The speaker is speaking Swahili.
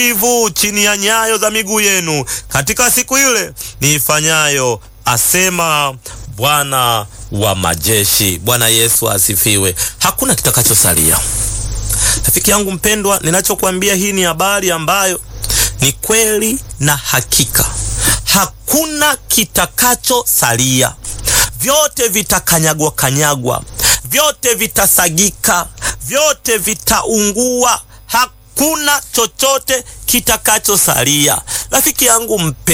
ivu chini ya nyayo za miguu yenu katika siku ile niifanyayo, asema Bwana wa majeshi. Bwana Yesu asifiwe. Hakuna kitakachosalia. Rafiki yangu mpendwa, ninachokuambia hii ni habari ambayo ni kweli na hakika. Hakuna kitakachosalia, vyote vitakanyagwa kanyagwa, vyote vitasagika, vyote vitaungua. Hakuna chochote kitakachosalia. Rafiki yangu mpe